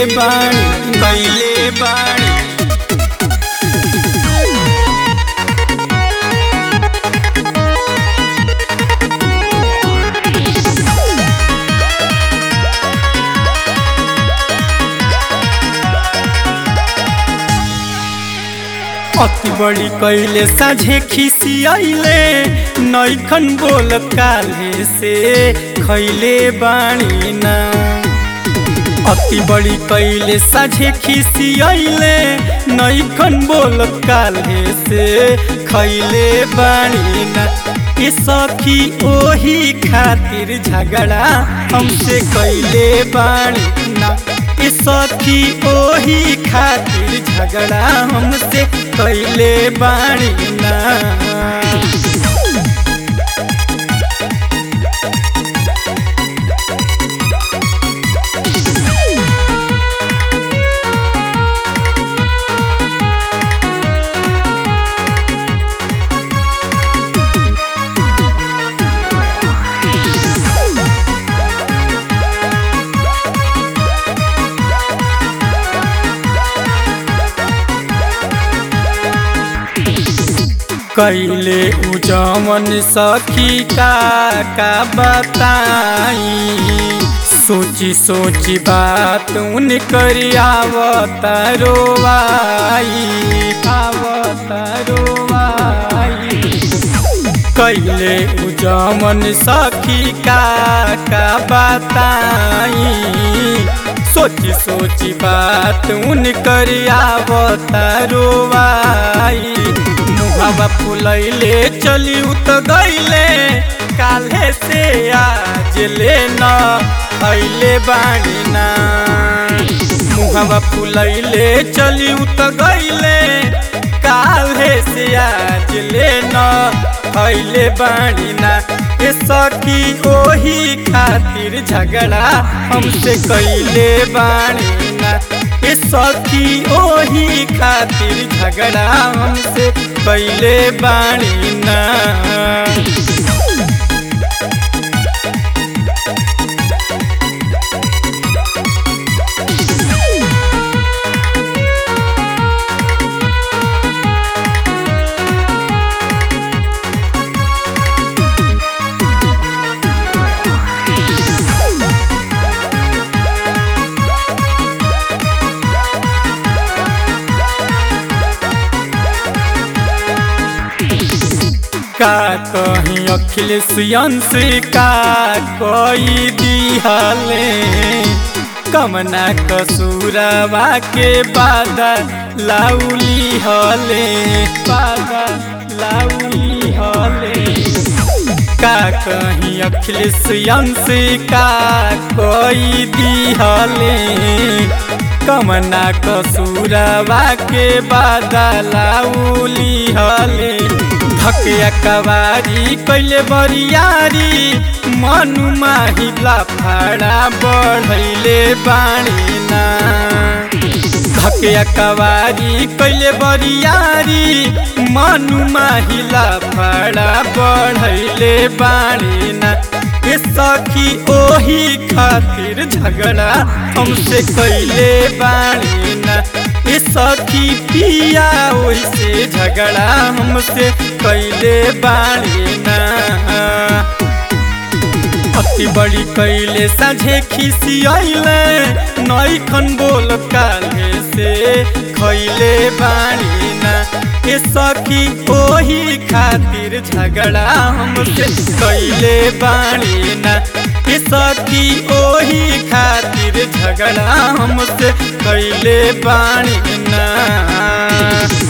बाणी कैले बाणी अति बड़ी कैले साझे खिसियाइले नैखन बोल काले से खैले बाणी ना अति बड़ी कैले साझे खिसियाइले नैखन बोल काले से खैले बाणी ना ए सखी ओही खातिर झगड़ा हमसे कैले बाणी ना ए सखी ओही खातिर झगड़ा हमसे कैले बाणी ना कैले उजमन सखी का का बताई सोची सोची बात उन कर आवतारो आई आवतारो आई कैले उजमन सखी का का बताई सोची सोची बात उन कर आवतारो आई मुहावा फुलैले चली उत गईले काल्हे से आज ले न अइले बाणी ना मुहावा फुलैले चली उत गईले काल्हे से आज ले न अइले बाणी ना ए सखी ओही खातिर झगड़ा हमसे कैले बाणी ना ए सखी ओही खातिर झगड़ा हमसे कैले बाणी ना का कहीं अखिलेश यंश का कोई दिहले कमना कसूरवा के बादा लाउली हले बादा लाउली हले का कहीं अखिलेश यंश का कोई दिहले कमना कसूरवा के बादा लाउली हले धकिया कवारी कैले बरियारी मनु माहिला फाड़ा बढ़ैले बाणी ना धकिया कवारी कैले बरियारी मनु माहिला फाड़ा बढ़ैले बाणी ना ए सखी ओही खातिर झगड़ा हमसे कैले बाणी ना ए सखी पिया ओइसे झगड़ा हमसे कैले बाणी ना अति बड़ी कैले साझे खिसियाइले नैखन बोल काले से खैले बाणी ना ए सखी ओही खातिर झगड़ा हमसे कैले बाणी ना ए सखी ओही खातिर झगड़ा हमसे कैले बाणी ना